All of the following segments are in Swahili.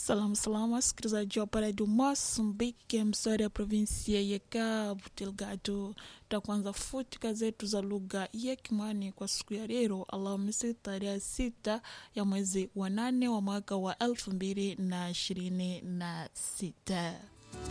Salamu salamu, wasikilizaji wa Paradio Moçambique, msori ya provinsia ya Cabo Delgado. Takwanza futika zetu za lugha ya Kimwani kwa siku ya leo Alhamisi tarehe sita ya mwezi wa nane wa mwaka wa elfu mbili na ishirini na sita.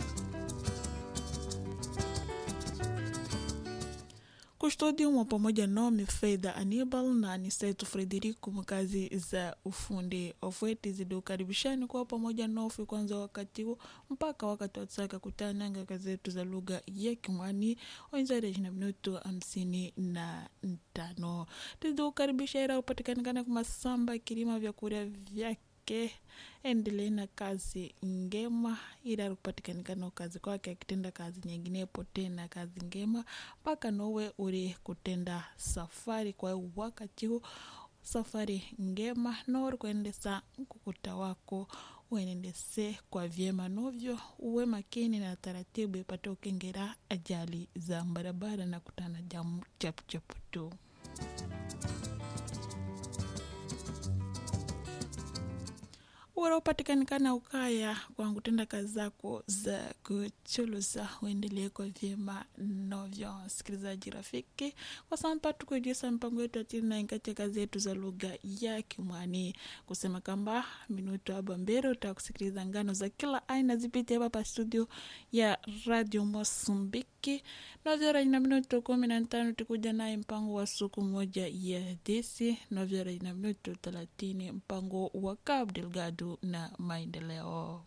Kustodium pamoja nami Fedha Anibal na Aniseto Frederico mkazi za ufundi ofweti zidiukaribishani kwa pamoja nofi kwanza wakati huu mpaka wakati watsaka kutananga kazetu za lugha ya Kimwani wenzareji na minutu hamsini na tano tiziukaribisha ira upatikanikana kumasamba kilima vyakurya vyake yake endelee na kazi ngema ila kupatikanikana kazi kwake akitenda kazi nyinginepo tena kazi ngema mpaka nowe uri kutenda safari kwa wakati huu safari ngema nori kuendesa mkukuta wako uenendese kwa vyema novyo uwe makini na taratibu ipate ukengera ajali za barabara na kutana jamu chapuchapu tu ura upatikanikana ukaya kwa kutenda kazi zako za kuchuluza uendelee kwa vyema novyo msikilizaji rafiki kwa sampa tukujisa mpango yetu atina kati ya kazi yetu za lugha ya kimwani kusema kwamba minuto aba mbele utakusikiliza ngano za kila aina zipite hapa pa studio ya radio mosambiki novyora ina minuto kumi na tano tukuja naye mpango wa siku moja ya desi novyora ina minuto thelathini mpango wa Cabo Delgado na maendeleo.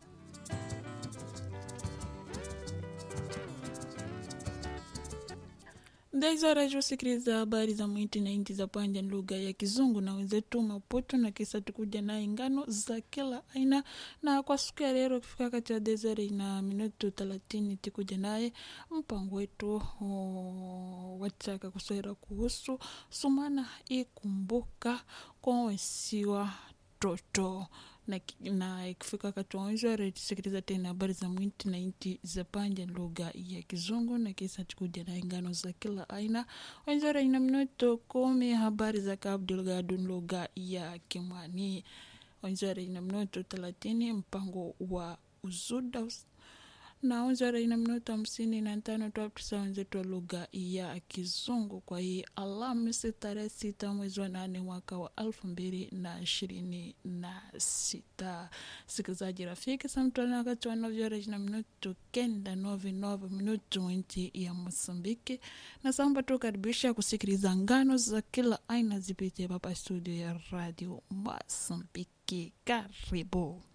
Ndaizoraji wasikiliza habari za mwiti na inti za panja lugha ya Kizungu na wenzetu Maputo, na kisa tukuja na ingano za kila aina. Na kwa siku ya leo kufika kati ya deseri na minutu thelathini tikuja naye mpango wetu wataka kuswera kuhusu sumana ikumbuka kwa wensiwa toto na, na ikifika katuanzwa tusikiliza tena habari za mwiti na inti za panja lugha ya Kizungu na kisa tukuja na ingano za kila aina wenzara ina minuto kumi habari za Cabo Delgado lugha ya Kimwani wenzara ina minuto thelathini mpango wa uzuda na wenzara ina minuto hamsini na tano twapisa wenzetu wa lugha ya Kizungu kwa hii Alhamisi tarehe sita mwezi wa nane mwaka wa elfu mbili na ishirini na sita. Sikilizaji rafiki, samtwana wakati wa novyoreji na minuto kenda novi nove minuto nchi ya Mosambiki, na samba tukaribisha kusikiliza ngano za kila aina zipite hapa studio ya radio Mosambiki. Karibu.